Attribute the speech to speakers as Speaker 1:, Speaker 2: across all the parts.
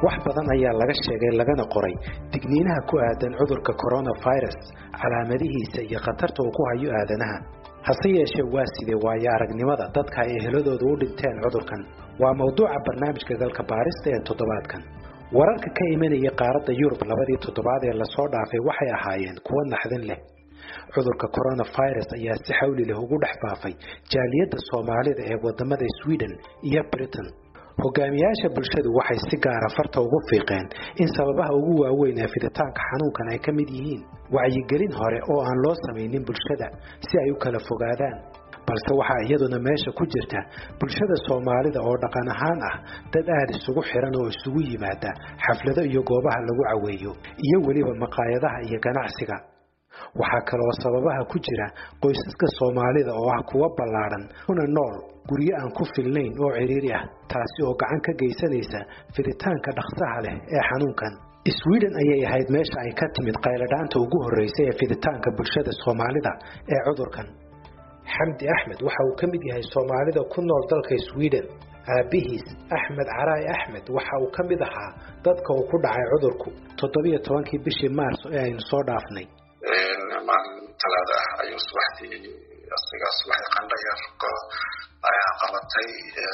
Speaker 1: wax badan ayaa laga sheegay lagana qoray digniinaha ku aadan cudurka coronavirus calaamadihiisa iyo khatarta uu ku hayo aadanaha hase yeeshee waa sidee waayo aragnimada dadka ay eheladooda u dhinteen cudurkan waa mawduuca barnaamijka galka baarista ee toddobaadkan wararka ka imanaya qaaradda yurub labadii toddobaad ee lasoo dhaafay waxay ahaayeen kuwo naxdin leh cudurka coronavirus ayaa si xawli leh ugu dhex faafay jaaliyadda soomaalida ee wadamada sweden iyo britain hogaamiyaasha bulshadu waxay si gaara farta ugu fiiqeen in sababaha ugu waaweyn ee fiditaanka xanuunkan ay ka mid yihiin wacyigelin hore oo aan loo samaynin bulshada si ay u kala fogaadaan balse waxaa iyaduna meesha ku jirta bulshada soomaalida oo dhaqan ahaan ah dad aada isugu xiran oo isugu yimaada xaflado iyo goobaha lagu caweeyo iyo weliba maqaayadaha iyo ganacsiga waxaa kaloo sababaha ku jira qoysaska soomaalida oo ah kuwa ballaadhan kuna nool guryo aan ku filnayn oo cidhiiri ah taasi oo gacan ka geysanaysa fiditaanka dhaqsaha leh ee xanuunkan sweden ayay ahayd meesha ay ka timid qayladhaanta ugu horreysay ee fiditaanka bulshada soomaalida ee cudurkan xamdi axmed waxa uu ka mid yahay soomaalida ku nool dalka sweden aabihiis axmed caraay axmed waxa uu ka mid ahaa dadka uu ku dhacay cudurku toddobiyo tobankii bishii maarso ee aynu soo dhaafnay
Speaker 2: maalin talaada ah ayuu subaxdii asigaa subaxdii qandha yarko ayaa qabatay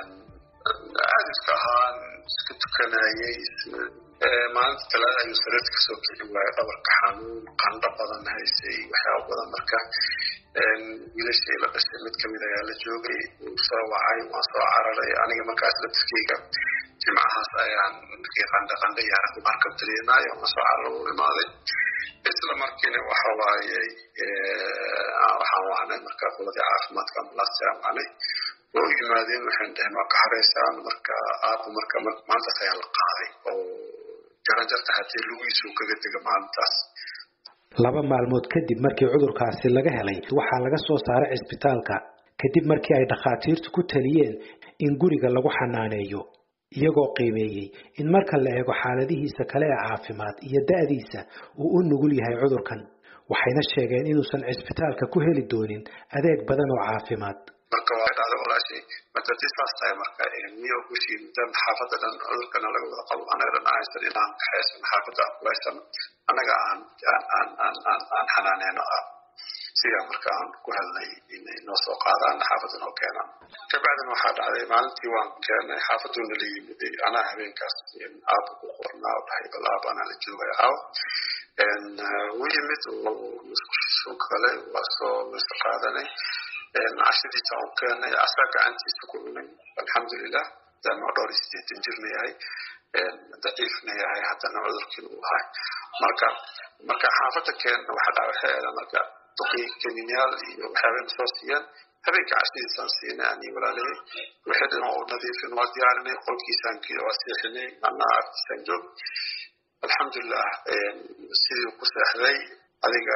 Speaker 2: caadidka ahaan iska tukanayay maalinta talaada ayuu sariirta kasoo kici waayay dhabarka xanuun qandho badan haysay waxyaaba badan marka wiilashii la dhashay mid kamid ayaa la joogay wuu soo wacay waan soo cararay aniga markaas laftirkeyga jimcahaas ayaan markii qandha qandha yaara markab dareemaayo waan soo carar u imaaday isla markiina waxa waaye waxaan wacnay marka qoladii caafimaadka ambulaasta aan wacnay oo u yimaadeen waxaan dhahay ma ka hareysaan marka aabba marka maalintaas ayaa la qaaday oo jaranjarta haddii lugiisu kaga dega maalintaas
Speaker 1: laba maalmood kadib markii cudurkaasi laga helay waxaa laga soo saaray cisbitaalka kadib markii ay dhakhaatiirtu ku taliyeen in guriga lagu xanaaneeyo iyagoo qiimeeyey in marka la eego xaaladihiisa kale ee caafimaad iyo da'diisa uu u nugul yahay cudurkan waxayna sheegeen inuusan cisbitaalka ku heli doonin adeeg badan oo caafimaad
Speaker 2: marka waa dhacda walaashay matati saas tahay marka miyo gushii mudan xaafadda dhan cudurkana laga wada qabo anaga dhan aysan inaan kaxaysan xaafadda kulaysan annaga aan aan aan aan aan xanaaneyno ah sidaa marka aan ku helnay inay noo soo qaadaan xaafadda noo keenaan kabacdina waxaa dhacday maalintii waan keenay xaafaduna la yimiday anaa habeenkaas aaba ku qornaa oo dhahay bal aaba anaa la joogaya aaw wuu yimid musqushiisu kale waa soo mise qaadanay cashadiisa u keenay asaa gacantiisa ku cunay alxamdulilah daama dhowr iyo sideetan jirna yahay daciifna yahay haddana cudurkiina uu ahay marka marka xaafadda keenna waxa dhaca waxay ahayd marka kaniinyaal iyo waxyaabay soo siiyaan habeenka cashadiisaan siinay ani walaalihii wixii dhan oo nadiifin waa diyaarinay qolkiisaan waa seexinay anaa agtiisaan joog alxamdulilah sidii ku seexday adiga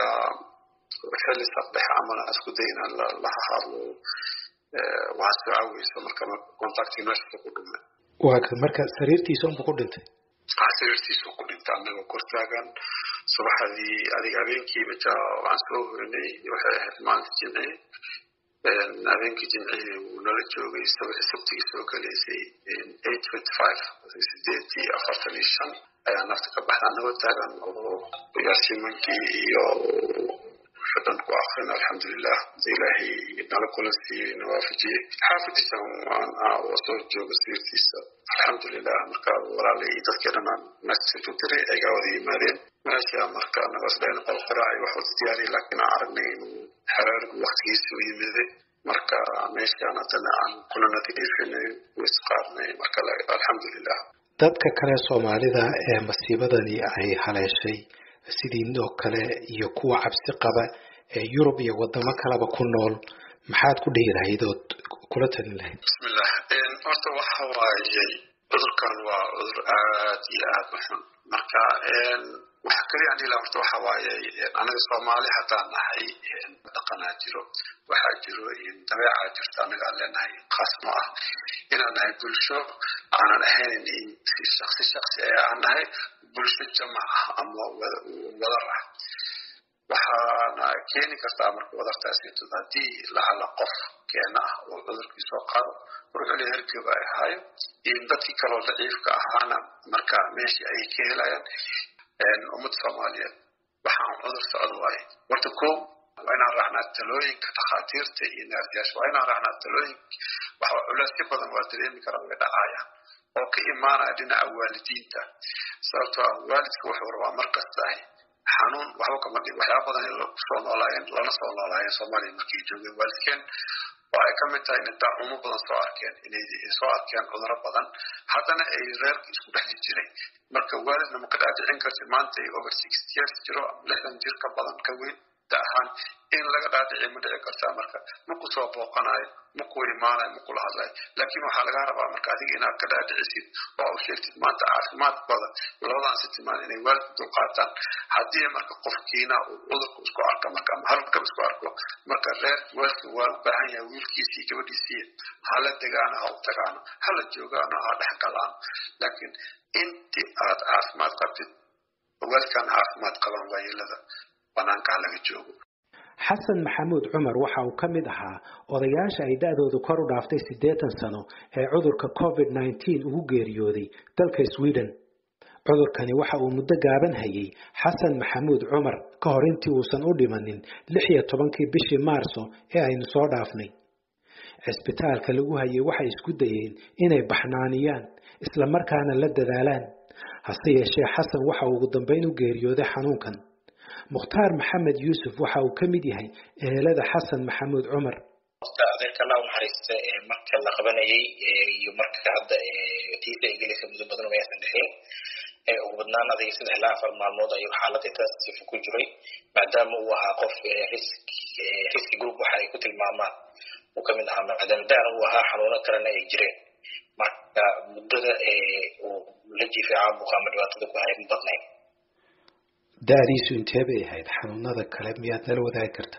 Speaker 2: xilli sabdex camal aan isku day inaan la hadlo waxaa soo caaweysa marka contacti meesha ku dhumay
Speaker 1: waa kan marka sariirtiisa unbu ku dhintay
Speaker 2: sariirtiisu ku dhintay anagoo kortaagan subaxdii adiga habeenkiiba ja waan soo hoynay waxay ahayd maalinta jimci habeenkii jimcihii wuu nala joogay sabtigii soo galaysay eight twenty five sideedii afartan iyo shan ayaa nafta ka baxda anagoo taagan oo yaasimankii iyo dhan ku akrin alxamdulilah ilaahay nala kulan siiyey nawaafajiyey xaafadiisa soo jooga sirtiisa alxamdulilah marka walaalay dadkii dhan aan message u diray aygaa wada yimaadeen meesha marka nagos dhayn qol qiraaci wax wada diyaariyay laakiin aan aragnay inuu xeraarigu waktigiisa u yimiday marka meeshaan haddana aan kuna nadiifinay wis qaadnay marka alxamdulilah
Speaker 1: dadka kale soomaalida ee masiibadani ay haleeshay sidii oo kale iyo kuwa cabsi qaba ee yurub iyo wadamo kaleba ku nool maxaad ku dhihi lahayd ood kula talin lahayd
Speaker 2: bismillah horta waxa waaye cudurkan waa cudur aad iyo aad u xun marka waxa kaliya aan dhihi laha horta waxa waaye anaga soomaali haddaan nahay dhaqanaa jiro waxaa jiro dabeecaa jirta anaga aan leenahay khaas ma ah inaan nahay bulsho aanan ahayn shaksi shaksi ee aan nahay bulsho jamac ah ama wadar ah waxaana keeni kartaa marka wadartaasito haddii lahala qof keena ah oo cudurkii soo qaado ruuxule hergeba ay ahaayo iyo dadkii kaloo daciifka ahaana marka meeshii ayay ka helayaan ummadda soomaaliyeed waxaan cudur socdo waaye horta ko waa inaan raacnaa talooyinka dhakhaatiirta iyo naarsiyaasha waa inaan raacnaa talooyinka waxa culeysyo badan waa dareemi kara way dhacayaan oo ka imaanaya dhinaca waalidiinta sababtoo ah waalidka wuxuu rabaa markastahay xanuun waxba kama dhig waxyaaba badan ay soo noolaayeen lana soo noolaayeen soomaaliya markay joogeen waalidkeen oo ay kamid tahay inay daacumo badan soo arkeen inay soo arkeen cuduro badan haddana ay reerka isku dhexli jiray marka waalidna ma ka dhaadhicin karti maanta ay over sixty years jiro ama lixdan jir ka badan ka weyn da ahaan in laga dhaadhici ma dhici kartaa marka maku soo booqanayo maku imaanayo makula hadlayo laakiin waxaa laga rabaa marka adiga inaad ka dhaadhicisid oo u sheegtid maanta caafimaadkooda labadan si timaan inay waalidka dulqaataan haddii marka qofkiina uu cudurka isku arko marka ama halkab isku arko marka reer waalidka waa u baahan yahay wiilkiisii gabadhiisii hala degaano ha u tagaano hala joogaano ha dhex galaano laakiin intii aad caafimaad qabtid waalidkan caafimaad qaban waayeelada banaankaa laga joogo
Speaker 1: xasan maxamuud cumar waxa uu ka mid ahaa odayaasha ay da-doodu kor u dhaaftay siddeetan sano ee cudurka covid nneteen ugu geeriyooday dalka sweden cudurkani waxa uu muddo gaaban hayay xasan maxamuud cumar ka hor intii uusan u dhimanin lix iyo tobankii bishii maarso ee aynu soo dhaafnay cisbitaalka lagu hayay waxay isku dayeen inay baxnaaniyaan isla markaana la dadaalaan hase yeeshee xasan waxa uu ugu dambayn u geeriyooday xanuunkan mukhtaar maxamed yuusuf waxa uu ka mid yahay ehelada xasan maxamuud cumar
Speaker 3: adeerka allah unaxariista marka la qabanayay iyo marka hadda tiisa ay gelaysa muddo badan maysan dhexin ugu badnaan adiga saddex ilaa afar maalmood ayuu xaaladda taasifa ku jiray maadaama uu ahaa qof riski group waxa ay ku tilmaamaan uu ka mid ahaa maadaama daana uu ahaa xanuuno kalena ay jireen marka muddada uu la jiifay caabuqa ama dhibaatada ku hayay ma badnayn
Speaker 1: da-diisu intee bay ahayd xanuunada kale miyaad nala wadaagi kartaa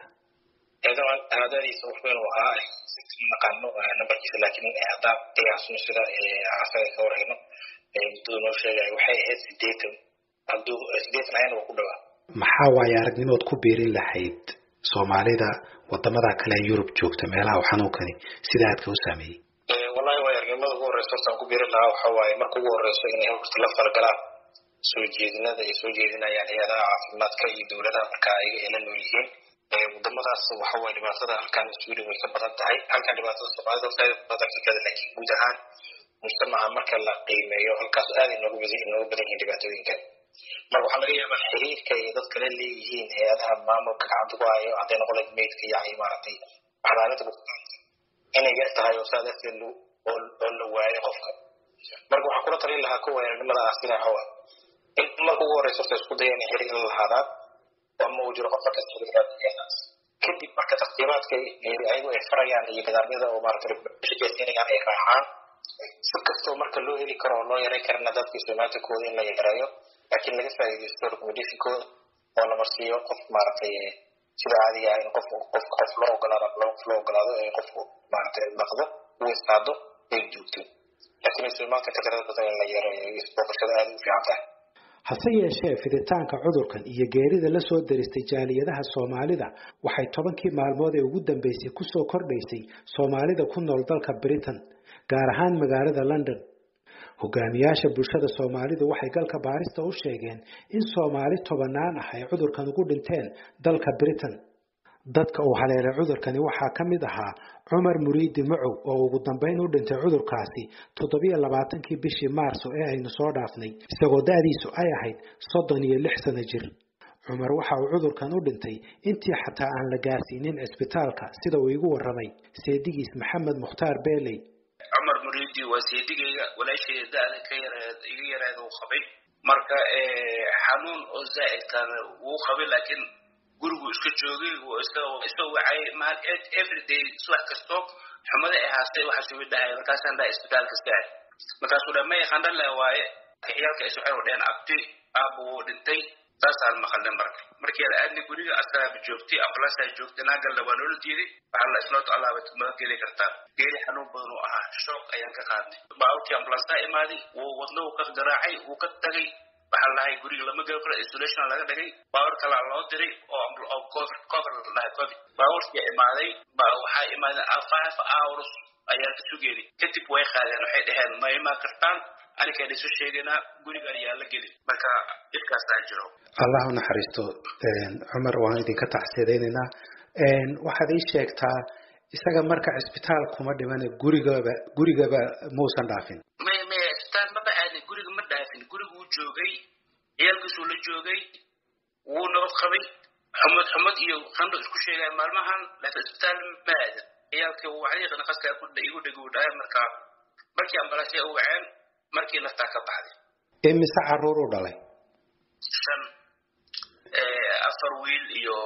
Speaker 3: dadiisa wuxuunu ahaa naqaano nambarkiisa laakiin haddaan qiyaasno sida asaga ka warhayno muddada noo sheegaya waxay ahayd sideetan hadduu sideetan ayana waa ku dhawaa
Speaker 1: maxaa waaye aragnimood ku biirin lahayd soomaalida wadamada kale ee yurub joogta meelaha uu xanuunkani sida aadka u saameeyey
Speaker 3: wallahi waay aragnimada ugu horeysa hortaan ku biirin lahaa waxa waaye marka ugu horeyso inay horta la falgalaan soo jeedinada ay soo jeedinayaan hay-adaha caafimaadka iyo dowladaha marka ayaga ay la nool yihiin wadamadaas waxa waye dhibaatada halkan sweden way ka badan tahay halkan dhibaatada soomaalida horta badan ka kada laakiin guud ahaan mujtamaca marka la qiimeeyo halkaas aad inoogu badan inoogu badan yihiin dhibaatooyinkan marka waxaa laga yaabaa xiriirka ay dadka la leeyihiin hay-adaha maamulka gacanta ku hayo hadday noqon lahayd meydka iyo maaragtay xanaanada bukaanka inay yar tahay oo saa darteed oo la waayo qofka marka waxaan kula talin lahaa kuwa weerarnimada ah sida xawa in marka ugu horeysa horta isku daya inay xiriir la lahaadaan ama uu jiro qofka kasta xiriiraad kadib marka taqdiimaadka ayagu ay farayaan iyo nidaamyada oo maarata shaqaysiinayaan ay raacaan si kastoo marka loo heli karo oo loo yaray karana dadka istimaatikooda in la yareeyo laakiin laga faa'iidaysto recommendationkooda oo la marsiiyo qof maaragtay sida caadiga ah in qof qof qof loo ogolaado ama laba qof loo ogolaado ee qofku maaragtay dhaqdo uu istaado ay joogto laakiin istimaalka ka tirada badan in la yareeyo isbooqashada aada u fiican tahay
Speaker 1: hase yeeshee fiditaanka cudurkan iyo geerida la soo daristay jaaliyadaha soomaalida waxay tobankii maalmood ee ugu dambeysay kusoo kordhaysay soomaalida ku nool dalka britain gaar ahaan magaalada london hogaamiyaasha bulshada soomaalidu waxay galka baarista u sheegeen in soomaali tobanaan ah ay cudurkan ugu dhinteen dalka britain dadka uu haleelay cudurkani waxaa ka mid ahaa cumar muriidi macow oo ugu dambayn u dhintay cudurkaasi toddobiyo labaatankii bishii maarso ee aynu soo dhaafnay isagoo da-diisu ay ahayd soddon iyo lix sano jir cumar waxa uu cudurkan u dhintay intii xataa aan la gaarsiinin cisbitaalka sida uu igu warramay seedigiis maxamed mukhtaar beeley
Speaker 4: cumar muriidi waa seedigayga walaashayda da-da ka yareed iga yareed uu qabay marka xanuun oo zaa'idkan wuu qabay laakiin gurigu iska joogay isoo wacay maal everyday subax kasto xumada ay haastay waxa sugi dhahay markaasaan dhahay isbitaalka saad markaasuu dha may qandhale waaye ciyaalka is waxay dheen abti aabbu wuu dhintay saasaan maqalnay marka markii la aadnay guriga askaraaba joogtay ambulansaa joogtay naagalna waa noola diiday waxaa la isnooto allaaba ma geli kartaa geeri xanuun badan uu ahaa shoog ayaan ka qaadnay baaburkii ambulansaa imaaday wuu wadna uu ka garaacay wuu ka tagay waxaa lahay guriga lama geli karo isolation laga dhigay baabuur kalaa loo diray oo oo covid cover la dhahay covid baabuurkii imaaday ba waxaa imaadeen five hours ayaa ka sugeeday kadib way qaadeen waxay dhaheen ma imaan kartaan anikaan isu sheegaynaa guriga ayaa la gelin marka dhibkaasaa jiro
Speaker 1: allah u naxariisto cumar waan idinka taxsiidaynaynaa waxaad ii sheegtaa isaga marka cisbitaal kuma dhimane gurigaba gurigaba mausan dhaafin
Speaker 4: may may cisbitaal maba aadin guriga ma dhaafin guriga wuu joogay ciyaalkiisuu la joogay wuu nabad qabay xumad xumad iyo qandho isku sheegaya maalmahan laakiin cisbitaal ma aadin ciyaalkii wacdiiqna qaska igu dhegi u dhahay marka markii ambalaasya u waceen markii naftaa ka baxday
Speaker 1: imise caruur u dhalay
Speaker 4: shan afar wiil iyo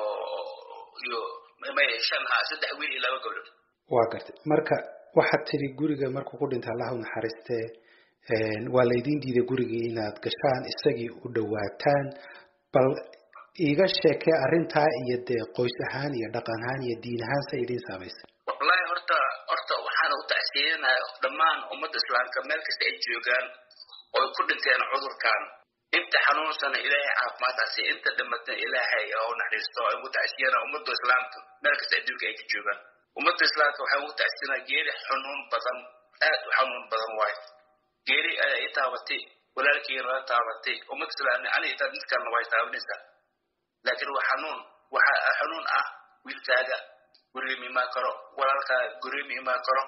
Speaker 4: iyo may shan ha saddex wiil iyo laba gabdhood
Speaker 1: waa gartay marka waxaad tidhi guriga markuu ku dhintay allah u naxariistee waa laydin diiday gurigii inaad gashaan isagii u dhawaataan bal iiga sheekee arrintaa iyo dee qoys ahaan iyo dhaqan ahaan iyo diin ahaan sa idiin saamaysay
Speaker 4: wallahi horta horta waxaana u tacsiiyanaya dhammaan ummadda islaamka meel kasta ay joogaan oo ay ku dhinteen cudurkan inta xanuunsana ilaahay caafimaadkaasi inta dhimatana ilaahay u naxariisto ay ugu tacsiyana ummadda islaamka meel kasta adduunka ay ka joogaan ummadda islaamka waxay ugu tacsiyanaa geeri xanuun badan aad u xanuun badan waayo geeri ayaa i taabatay walaalkeyga nala taabatay ummadda islaamka aniga taa mid kalena way taabanaysaa laakiin waa xanuun waxa xanuun ah wiilkaaga guriga ma imaan karo walaalkaa guriga ma imaan karo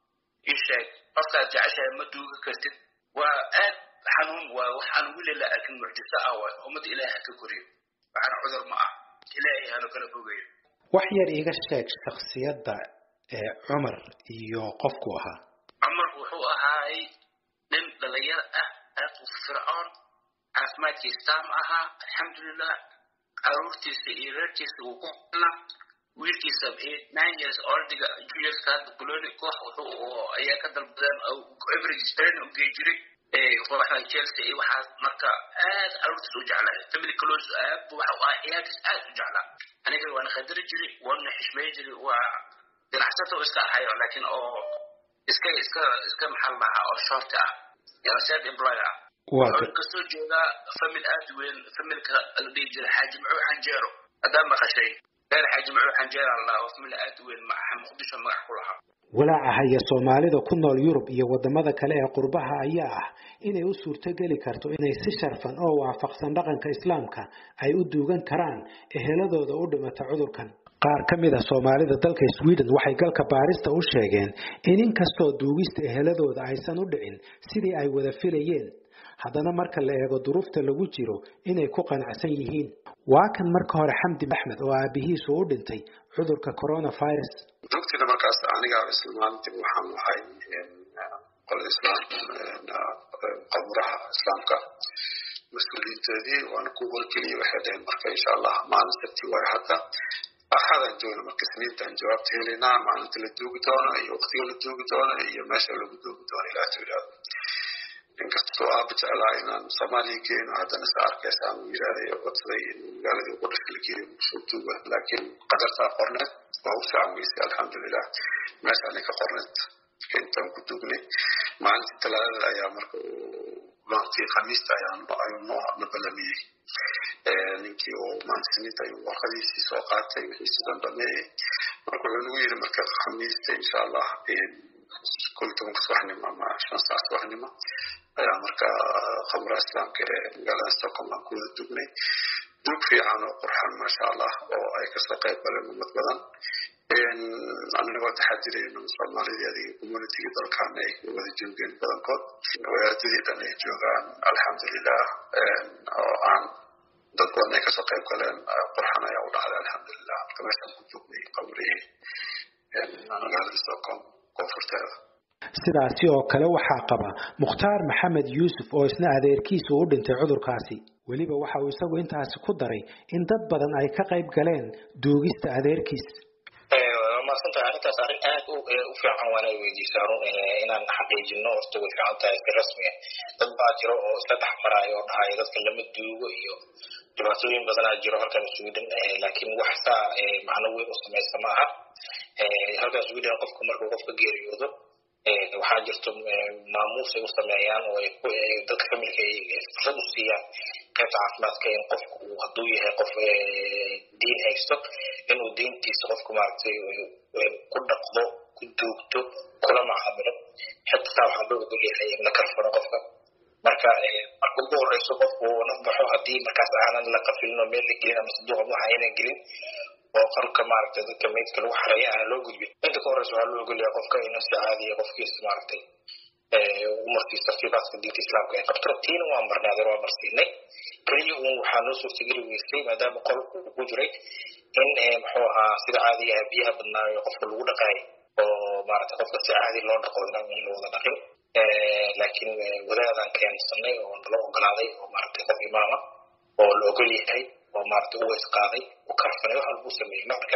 Speaker 4: ii sheeg qofkaad jeceshahay ma duuga kartid waa aad xanuun waa waxaan wili la arkin mucjiso ah waay ummadda ilaaha ka koriyo waxaana cudur ma ah ilaahay hano kala fogayo
Speaker 1: wax yar iiga sheeg shaksiyadda ee cumar iyo qofku ahaa
Speaker 4: cumar wuxuu ahaay nin dhalinyaro ah aad u fircoon caafimaadkiisa taam ahaa alxamdulilah caruurtiisa iyo reerkiisa wuu ku filnaa wiilkiisa nine years oldiga juniorska hadda boloni koox wuxuu ayaa ka dalbadeen average strain u gey jiray kooxda chelsea iyo waxaas marka aad caruurtiisa u jeclaa family close aad bu waxa u ah ciyaalkiis aad u jeclaa aniga waana khadari jiray waana xishmey jiray waa ganacsata oo iska ahayo laakiin oo iska iska iska maxal lahaa oo short ah self employed ah wuxuu kasoo jeedaa famil aad weyn familka la dhihi jiray xaaji macuur xanjeero haddaa maqashay reer xaaji macuur xanjeera la dhaha oo famil aad weyn maaha muqdisho magac ku lahaa
Speaker 1: walaaca haya soomaalida ku nool yurub iyo wadamada kale ee qurbaha ayaa ah inay u suurtogeli karto inay si sharfan oo waafaqsan dhaqanka islaamka ay u duugan karaan eheladooda u dhimata cudurkan qaar ka mid a soomaalida dalka sweden waxay galka baarista u sheegeen in inkastoo duugista eheladooda aysan u dhicin sidii ay wada filayeen haddana marka la eego duruufta lagu jiro inay ku qanacsan yihiin waa kan marka hore xamdi axmed oo aabihiisu u dhintay cudurka coronavirus
Speaker 2: dugtina markaas anigaa isla maalintii waxaan lahay qolada islaam qaburaha islaamka mas-uuliyiintoodii waana ku wargeliyay waxay dhaheen marka insha allah maalin sabti waayo hadda axadan joogna marka isniintaan jawaabta helaynaa maalinta la duugi doono iyo waqtiga la duugi doono iyo meesha lagu duugi doono ilaa tiraado inkastoo aaba jeclaa inaan soomaaliya geeno haddana sa arkaysa aan yirahday codsaday in magaaladii ugu dhasha la geeyo soo duuga laakiin qadartaa qorneed waa u fiican weysay alxamdulilah meeshaanay ka qorneed intaan ku duugnay maalintii talaadada ayaa marka maalintii khamiista ayaan ayuu noo nabalamiyey ninkii oo maalinta siniinta ayuu warqadiisii soo qaatay wixii sidan dhameeyey marka wuxuu nagu yiri marka khamiista insha allah kol tobanka subaxnimo ama shan saac subaxnimo ayaa marka khamra islaamka ee magaalada stockholm aan ku wada dugnay duug fiican oo qurxan maasha allah oo ay kasoo qayb galeen ummad badan anagoo taxadirayno soomaalidii adiga communitiga dalkan ay wada joogeen badankood wadaadadii dhan ay joogaan alxamdulilah oo aan dad badan ay kasoo qayb galeen qurxan ayaa u dhacday alxamdulilah marka meeshaan ku joognay qabrihii magaalada stockholm koonfurteeda
Speaker 1: sidaasi oo kale waxaa qaba mukhtaar maxamed yuusuf oo isna adeerkiisu u dhintay cudurkaasi weliba waxa uu isagu intaasi ku daray in dad badan ay ka qayb galeen duugista adeerkiis
Speaker 3: maadsantahay arrintaas arrin aad u fiican waana weydiisaa run inaan xaqiijino horta way fiican tahay si rasmi ah dad baa jiro oo isla dhex maraayo oo dhahayo dadka lama duugo iyo dhibaatooyin badanaa jiro halkan sweden laakiin wax saa macno weyn u samaysta ma aha halkan sweden qofka markuu qofka geeriyoodo waxaa jirto maamuus ay u sameeyaan oo dadka familka ay fursad u siiyaan qaybta caafimaadka in qofku uu hadduu yahay qof diin haysto inuu diintiisa qofku maaragtay ku dhaqdo ku duugto kula macaamilo xitaa waxaa loo ogol yahay in la karfano qofka marka marka ugu horeyso qofku uu naf baxo haddii markaas aanan la qafilin oo meel la gelin ama sanduuqa waxa aynan gelin oo qalka maaragtay dadka meydka lagu xareeya aan loo gudbin inta ka horeysa waxaa loo ogolyahay qofka inuu si caadiya qofkiisa maaragtay umarkiisa tartiibaadka diinta islaamka ay qabto tiina waa marnay adeer waa marsiinay keliya uun waxaa noo suurtageli weysay maadaama qolku uu ku jiray in muxuu ahaa sida caadiga ah biyaha badnaayo qofka lagu dhaqaayo oo maaragtay qofka si caadi loo dhaqo inaan in lawada dhaqin laakiin wadaadaan keensanay oo nala ogolaaday oo maaragtay qof imaama oo la ogol yahay oo maaragtay u weys qaaday u karfanay wax walbuu sameeyey marka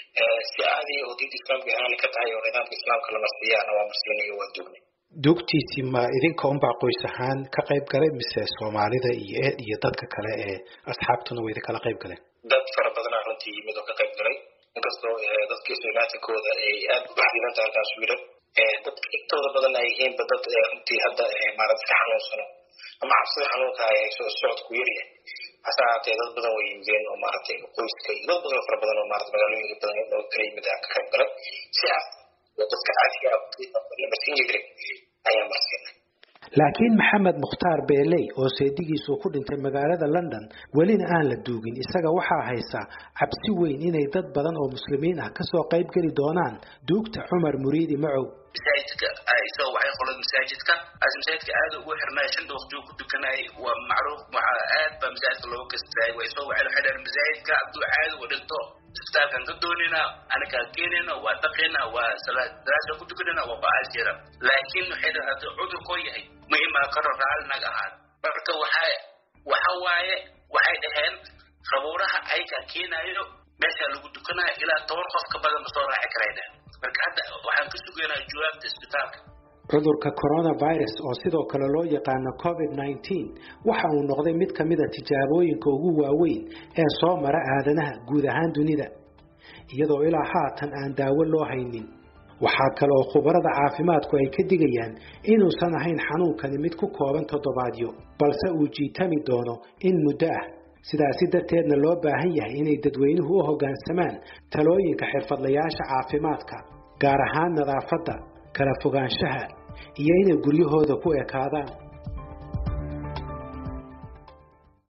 Speaker 3: si caadiya oo diinta islaamka haali ka tahay oo nidaamka islaamka la marsiiyaana waa marsiinay waa dugnay
Speaker 1: duugtiisii ma idinka unbaa qoys ahaan ka qayb galay mise soomaalida iyo iyo dadka kale ee asxaabtuna way idinkala qayb galeen
Speaker 3: dad fara badanaa runtii yimid oo ka qayb galay inkastoo dadka islaamaankooda ay aad u baxdilan tahay halkaas wiilan dadka intooda badan ay yihiinba dad runtii hadda maarad iska xanuunsano ama cabsida xanuunka ay hayso socodku yaryahay hase ahaatee dad badan way yimideen oo maaragtay qoyska iyo dad badan fara badan oo maarata magaalooyinka badan oo kala yimid aan ka qayb galay si ah oo dadka caadiga la marsin jiray ayaa marsiinay
Speaker 1: laakiin maxamed mukhtaar beeley oo seedigiisu ku dhintay magaalada london welina aan la duugin isaga waxaa haysa cabsi weyn inay dad badan oo muslimiin ah kasoo qayb geli doonaan duugta cumar muriidi macow
Speaker 4: masaajidka isagoo waxay qolad masaajidka as masaajidka aad ugu xirnay shanta waqtigu ku tukanay waa macruuf waxaa aad baa masaajidka looga kastaay waa isagoo waxay waxay dhaheen masaajidka hadduu caadi u dhinto isbitaalkan ka doonina anakaa keenayna waa dhaqayna waa salaasa ku tukanayna waa ba'aasjeeda laakiin waxay dhaheen hadduu cudurkoo yahay ma imaa karo raali naga ahaan marka waxa waxa waaye waxay dhaheen qabuuraha ayakaa keenayo meeshaa lagu tukanaya ilaa toban qof ka badan ma soo raaci karay dhaheen marka hadda waxaan ka sugaynaa jawaabta isbitaalka
Speaker 1: cudurka coronavirus oo sidoo kale loo yaqaano covid nineteen waxa uu noqday mid ka mid a tijaabooyinka ugu waaweyn ee soo mara aadanaha guud ahaan dunida iyadoo ilaa haatan aan daawo loo haynin waxaa kale oo khubarada caafimaadku ay ka digayaan inuusan ahayn xanuunkani mid ku kooban toddobaadyo balse uu jiitami doono in muddo ah sidaasi darteedna loo baahan yahay inay dadweynuhu u hoggaansamaan talooyinka xirfadlayaasha caafimaadka gaar ahaan nadaafadda kala fogaanshaha iyo inay guryahooda ku ekaadaan